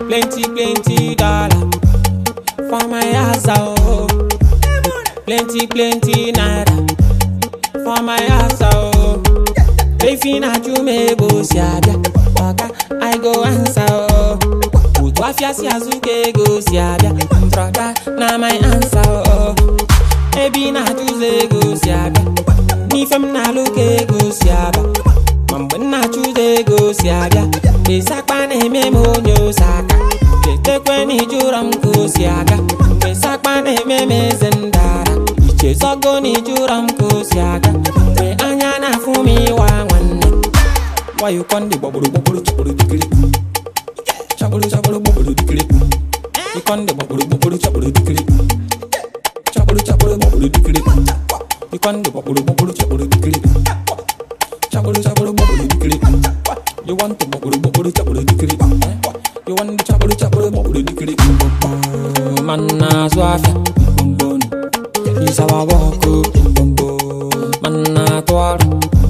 Plenty, plenty dollar for my house, oh. Plenty, plenty naira for my house, oh. Efi na chume bo si abịa, ọga I go answer, oh. Otu afịa si azụ ka ego si abịa, broda na my answer, oh. Ebi na achụzọ ego si abịa, n'ife m na-alụ ka ego si abịa. Ma mgbe m na-achụzọ ego si abịa, esakpa na-eme m onye ose aka. Chetekwe na ijụrọ m ka o si aga, mgbe sakpa na-eme m eze ndara. Ichezogo na ijụrọ m ka o si aga, mgbe anya na-afụ m ịwa nwanne. Wayo konde gbagburu gbagburu chọkpụrụ dikiri. Chọkpụrụ chọkpụrụ gbagburu dikiri. Ikonde gbagburu gbagburu chọkpụrụ dikiri. Chọkpụrụ chọkpụrụ gbagburu dikiri. Ikonde gbagburu gbagburu chọkpụrụ dikiri. Chọkpụrụ chọkpụrụ gbagburu dikiri. You want to gbagburu gbagburu chọkpụrụ dikiri. You want to chọkpụrụ chọkpụrụ gbagburu dikiri. Man na-azụ afịa. Isawa wọkụ. Man na-atụ ọrụ.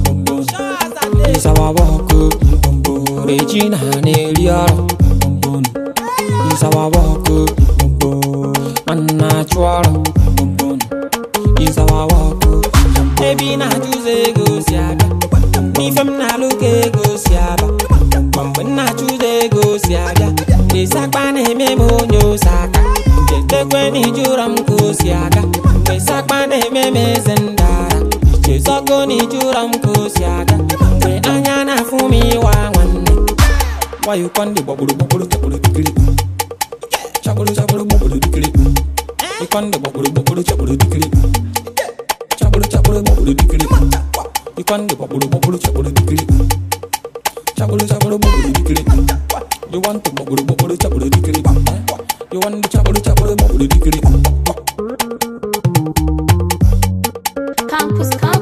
Isawa wọkụ. Regina na-eri ọrụ. Isawa wọkụ. Man na-achụ ọrụ. Isawa wọkụ. Ebi na-achụzọ ego si abịa. N'ife m na-alụ ka ego si aba. Ma mgbe m na-achụzọ ego si abịa. Esakpa na-eme m onye ose aka. Chetekwe na ijụrọ m ka o si aga. Mgbe sakpa na-eme m eze ndara. Ichezogo na ijụrọ m ka o si aga. Mgbe anya na-afụ m ịwa nwanne. Wayo konde gbagburu gbagburu chọkpụrụ dikiri. Chọkpụrụ chọkpụrụ gbagburu dikiri. Ikonde gbagburu gbagburu chọkpụrụ dikiri. Chọkpụrụ chọkpụrụ gbagburu dikiri. Ikonde gbagburu gbagburu chọkpụrụ dikiri. Chọkpụrụ chọkpụrụ gbagburu dikiri. You want to gbagburu gbagburu chọkpụrụ dikiri. You want to chọkpụrụ chọkpụrụ gbagburu dikiri. Campus